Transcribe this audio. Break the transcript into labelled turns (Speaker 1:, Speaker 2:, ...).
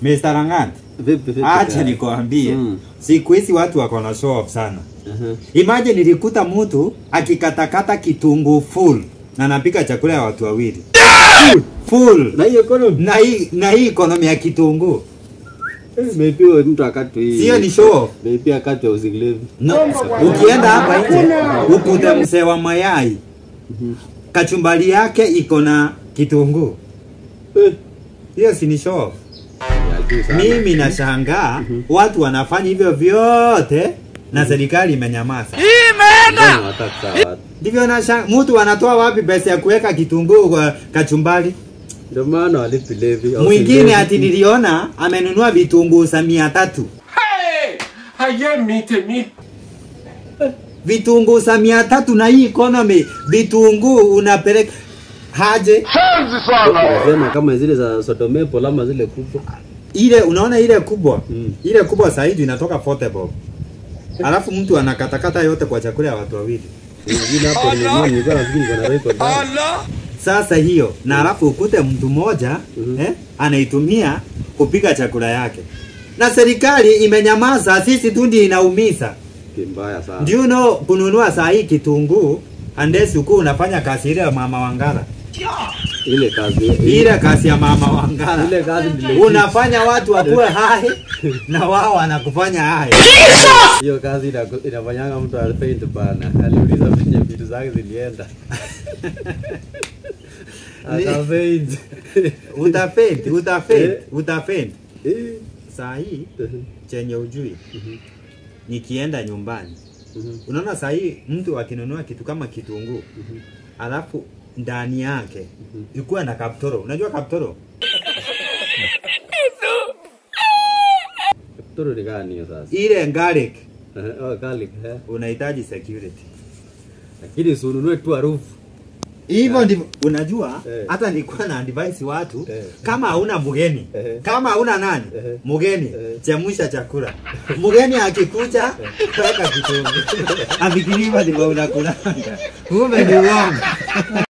Speaker 1: Mr. Langat,
Speaker 2: Vipi vipi?
Speaker 1: acha
Speaker 2: kaka?
Speaker 1: nikwambie
Speaker 2: Mm.
Speaker 1: siku hizi watu wako na show off sana.
Speaker 2: Aha.
Speaker 1: Imagine nilikuta mtu akikatakata kitunguu full na anapika chakula ya watu wawili full
Speaker 2: Na hiyo economy
Speaker 1: na hii na hii economy ya kitunguu
Speaker 2: eh, maybe huyo mtu akati hii.
Speaker 1: sio ni show off.
Speaker 2: Maybe akati housing levy.
Speaker 1: No, ukienda hapa nje ukute mzee wa mayai kachumbali yake iko na kitunguu,
Speaker 2: Eh,
Speaker 1: hiyo si ni show off?
Speaker 2: ya juu sana.
Speaker 1: Mimi nashangaa watu wanafanya hivyo vyote na serikali imenyamaza.
Speaker 2: Mbona wataka sawa?
Speaker 1: Ndivyo nashangaa, mtu anatoa wapi pesa ya kuweka kitunguu kwa kachumbali?
Speaker 2: Ndio maana walipi levy. housing
Speaker 1: Mwingine
Speaker 2: levy.
Speaker 1: ati niliona amenunua vitunguu za mia tatu
Speaker 3: Hey! Haye mite mite.
Speaker 1: vitunguu za mia tatu na hii economy, vitunguu unapeleka haje
Speaker 2: Sema kama zile za Sodomepo ama zile kubwa.
Speaker 1: ile, unaona ile kubwa
Speaker 2: Mm.
Speaker 1: ile kubwa zaidi inatoka forty bob, alafu mtu anakatakata yote kwa chakula ya watu wawili.
Speaker 2: Wengine hapo nimenunua nilikuwa nafikiri niko na record. down.
Speaker 1: Sasa hiyo na alafu ukute mtu mmoja
Speaker 2: Mhm.
Speaker 1: eh, anaitumia kupika chakula yake, na serikali imenyamaza. Sisi tu ndio inaumiza.
Speaker 2: Kimbaya sana.
Speaker 1: Do you know kununua saa hii kitunguu unless uko unafanya kazi ile ya mama Wangara,
Speaker 2: Ile kazi.
Speaker 1: ile kazi ya mama Wangara
Speaker 2: Ile kazi ndio.
Speaker 1: unafanya watu wakuwe hai na wao wanakufanya hai.
Speaker 2: Hiyo kazi ina- inafanyanga mtu afaint bana. Aliuliza penye vitu zake zilienda.
Speaker 1: Ni-
Speaker 2: Akafaint.
Speaker 1: Utafent, utafent,
Speaker 2: Eh.
Speaker 1: utafent.
Speaker 2: Eh.
Speaker 1: Saa hii chenye ujui nikienda nyumbani
Speaker 2: Mhm.
Speaker 1: unaona saa hii mtu akinunua kitu kama kitunguu alafu ndani yake ikuwa na kaptoro unajua kaptoro
Speaker 2: Toro ni gani hiyo sasa?
Speaker 1: ile garlic
Speaker 2: Eh, Oh, garlic. eh.
Speaker 1: unahitaji security
Speaker 2: Lakini usinunue tu harufu.
Speaker 1: hivyo ndivyo unajua
Speaker 2: Eh.
Speaker 1: hata nilikuwa na advise watu
Speaker 2: Eh.
Speaker 1: kama hauna mgeni
Speaker 2: Eh.
Speaker 1: kama hauna nani
Speaker 2: Eh.
Speaker 1: mgeni
Speaker 2: Eh.
Speaker 1: chemusha chakula mgeni akikuja weka kitunguu afikiri hivyo ndivyo unakulanga kumbe ni uongo